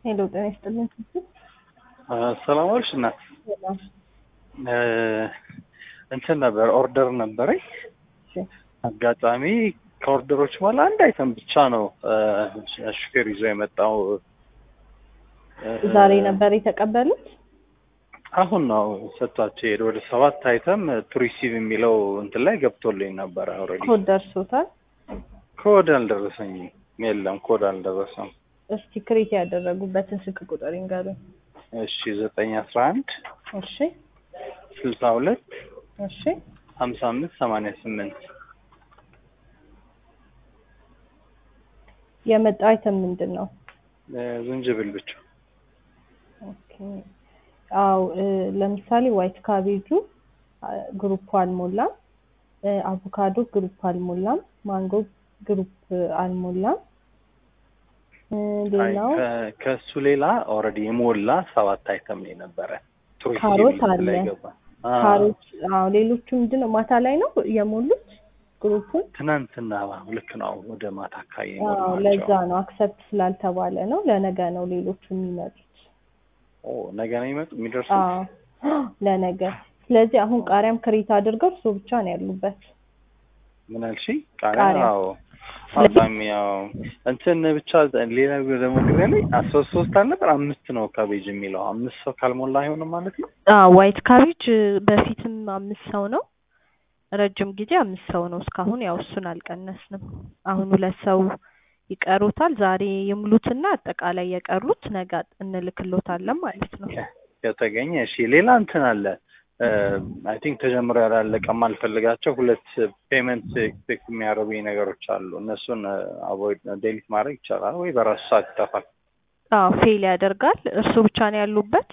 ሄሎ ጤና ይስጥልኝ። ሰላም ዋልሽ እናት። እንትን ነበር ኦርደር ነበረኝ። አጋጣሚ ከኦርደሮች በኋላ አንድ አይተም ብቻ ነው ሹፌር ይዞ የመጣው። ዛሬ ነበር የተቀበሉት። አሁን ነው ሰጥቷቸው ሄደ። ወደ ሰባት አይተም ቱሪሲቭ የሚለው እንትን ላይ ገብቶልኝ ነበረ። ኦልሬዲ ኮድ ደርሶታል። ኮድ አልደረሰኝም። የለም ኮድ አልደረሰም። እስቲ ክሬት ያደረጉበትን ስልክ ቁጥር ይንገሩኝ። እሺ ዘጠኝ አስራ አንድ እሺ ስልሳ ሁለት እሺ ሀምሳ አምስት ሰማንያ ስምንት የመጣው አይተም ምንድን ነው? ዝንጅብል ብቻ ኦኬ አው ለምሳሌ ዋይት ካቤጁ ግሩፕ አልሞላም፣ አቮካዶ ግሩፕ አልሞላም፣ ማንጎ ግሩፕ አልሞላም። ሌላው ከእሱ ሌላ ኦልሬዲ የሞላ ሰባት አይተም ነው የነበረ። ቱሪስት ካሮት የሚል አለ። ላይ ገባ። ካሮት አዎ፣ ሌሎቹ ምንድን ነው ማታ ላይ ነው የሞሉት ግሩፑን። ትናንትና ልክ ነው ወደ ማታ አካባቢ አዎ፣ የሞላቸው። ለዛ ነው አክሰፕት ስላልተባለ ነው። ለነገ ነው ሌሎቹ የሚመጡት። ኦ ነገ ነው የሚመጡ የሚደርሱት። አዎ ለነገ። ስለዚህ አሁን ቃሪያም ክሬት አድርገው እሱ ብቻ ነው ያሉበት። ምን አልሽ? ቃሪያ ቃሪያ። አዎ በጣም ያው እንትን ብቻ ሌላ ደግሞ ግሬ ላይ ሶስት ሶስት አልነበር አምስት ነው ካቤጅ የሚለው አምስት ሰው ካልሞላ አይሆንም ማለት ነው። ዋይት ካቤጅ በፊትም አምስት ሰው ነው፣ ረጅም ጊዜ አምስት ሰው ነው። እስካሁን ያው እሱን አልቀነስንም። አሁን ሁለት ሰው ይቀሩታል። ዛሬ የሙሉትና አጠቃላይ የቀሩት ነገ እንልክሎታለን ማለት ነው። ከተገኘ እሺ። ሌላ እንትን አለ አይ ቲንክ ተጀምሮ ያላለቀ የማልፈልጋቸው ሁለት ፔመንት ኤክስፔክት የሚያደርጉኝ ነገሮች አሉ። እነሱን አቮይድ ዴሊት ማድረግ ይቻላል ወይ በራሱ ሰዓት ይጠፋል? አዎ ፌል ያደርጋል። እርሱ ብቻ ነው ያሉበት።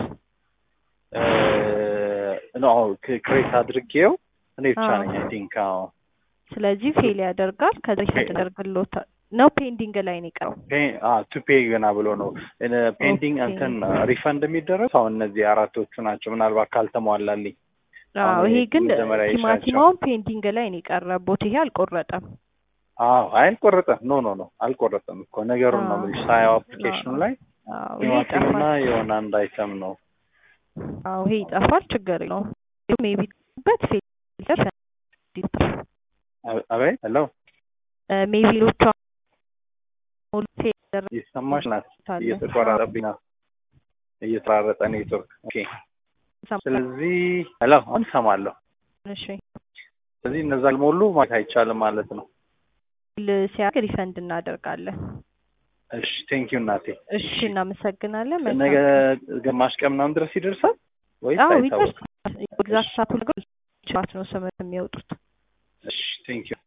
ነው ክሬት አድርጌው እኔ ብቻ አዎ። ነኝ አይ ቲንክ አዎ ስለዚህ ፌል ያደርጋል። ከዚህ ያደርግሎታል ነው ፔንዲንግ ላይ ነው የቀረው። ቱ ፔ ገና ብሎ ነው ፔንቲንግ ኦኬ። እንትን ሪፈንድ የሚደረግ አሁን እነዚህ አራቶቹ ናቸው። ምናልባት ካልተሟላልኝ አዎ አሁን ይሄ ግን መጀመሪያ ይሻቸው። ቲማቲማውን ፔንዲንግ ላይ ነው የቀረቦት። ይሄ አልቆረጠም። አዎ አይ አልቆረጠም። ኖ ኖ ኖ አልቆረጠም እኮ ነገሩን ነው አዎ። የምልሽ። ሳያው አፕሊኬሽኑ ላይ አዎ ይሄ ቲማቲምና ይጠፋል። የሆነ አንድ አይተም ነው። አዎ ይሄ ይጠፋል። ችግር የለውም። ሜቢ በት ፌል አበ- አቤት ሄሎ ሜቢ ሌሎቹ ሙሉ ፌል ያደረጉት እየሰማሽ ናት? አለ። እየተቆራረጠብኝ ነው። እየተራረጠ ኔትወርክ። ኦኬ ሰማ- ስለዚህ ሄሎ አሁን እሰማለሁ። እሺ ስለዚህ እነዛ አልሞሉ ማለት አይቻልም ማለት ነው። ል- ሲያደርግ ሪፈንድ እናደርጋለን። እሺ ቴንኪዩ እናቴ። እሺ እናመሰግናለን። መልካም ነገ ግማሽ ቀን ምናምን ድረስ ይደርሳል ወይስ አዎ አይታወቅም? ይደርሳል። ኤግዛክት ሳቱ ነው ስምንት የሚወጡት እሺ ቴንኪዩ